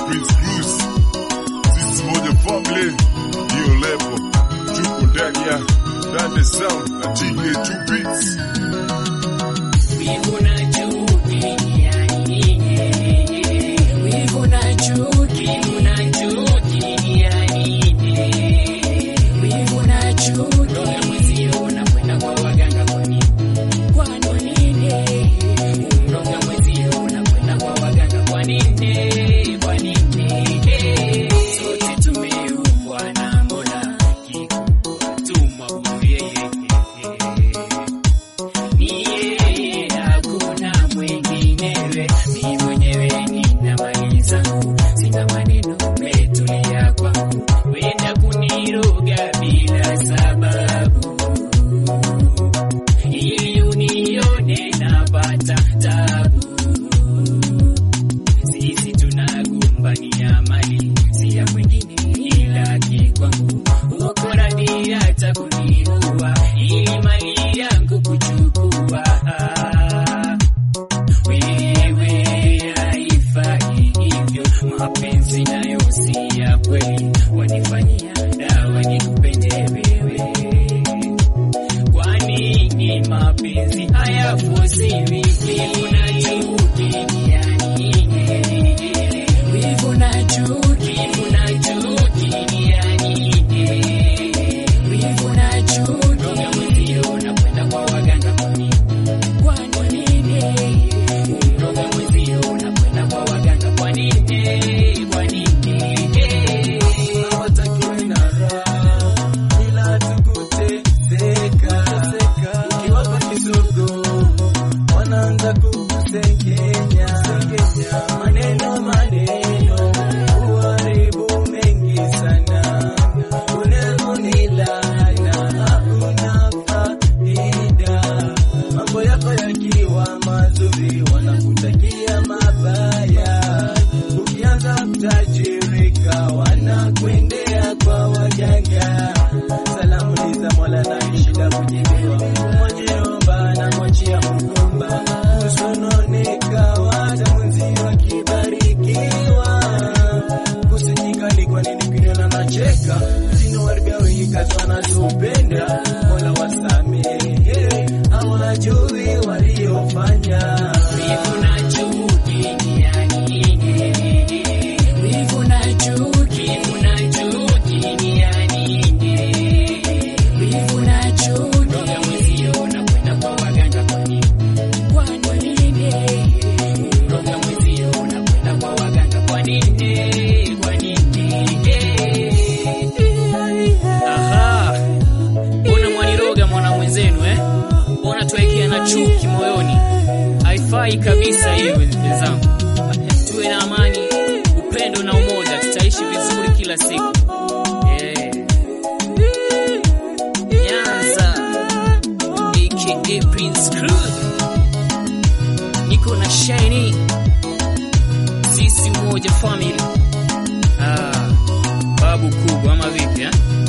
Prince Bruce. Sisi moja family, hiyo level. Tuko ndani ya Dande Sound na TK2 Beats. Wivu na chuki yani, wivu na chuki, wivu na chuki yani, wivu na chuki. Ndoa mwezio unakwenda kwa waganga kwa nini? Kwa nini? Ndoa mwezio unakwenda kwa waganga kwa nini? Kwa nini? Sote tumeumbwa na Mola, kikubwa tumwabudu yeye. Ni yeye, hakuna mwinginewe. Mimi mwenyewe nina mali zangu, sina maneno, umetulia kwangu, wenda kuniroga bila sababu, ili unione napata tabu. Sisi tunagombania mali, si ya mwingine ila kikwangu. Uko radhi hata kuniua ili mali yangu kuchukua. Wewe haifai hivyo, mapenzi nayo si ya kweli, wanifanyia dawa nikupende wewe. Kwa nini mapenzi hayafosiwi? Wivu na chuki yani, wivu na chuki, wivu na chuki yani, wivu na chuki. Ndoa mwezio unakwenda kwa waganga kwa nini? Kwa nini? Ndoa mwezio unakwenda kwa waganga kwa nini? Kwa nini? hawatakiwe na raha ila tukuteseka. Ukiwapa kisogo wanaanza kukusengenya, maneno maneno uharibu mengi sana, unaonilana hakuna faida. Mambo yako yakiwa mazuri wanakutakia mabaya, ukianza kutajirika wanakwendea kwa waganga. Salamu ni za Mola na shida kujibiwa, mwenyeomba na mwachia mgomba, usononeka hata mwenzi wakibarikiwa. Kusijikali kwa nini kuniona nacheka, zinawaribia wengi kazi wanazopenda. Mola wasamehe, hawajui waliofanya. Wivu na chuki yani, wivu na chuki, wivu na chuki yani, wivu na chuki. Ndoa mwezio unakwenda kwa waganga kwa nini? Kwa nini? Ndoa mwezio unakwenda kwa waganga kwa nini? Kwa nini? Aha, mbona mwaniroga mwana mwenzenu eh? Mbona tuwekea na chuki moyoni? Haifai kabisa hiyo wenzangu. Tuwe na amani, upendo na umoja, tutaishi vizuri kila siku. Eh. Nyanza aka Prince Crew, niko na Shiny, sisi moja family. Ah, babu kubwa ama vipi eh?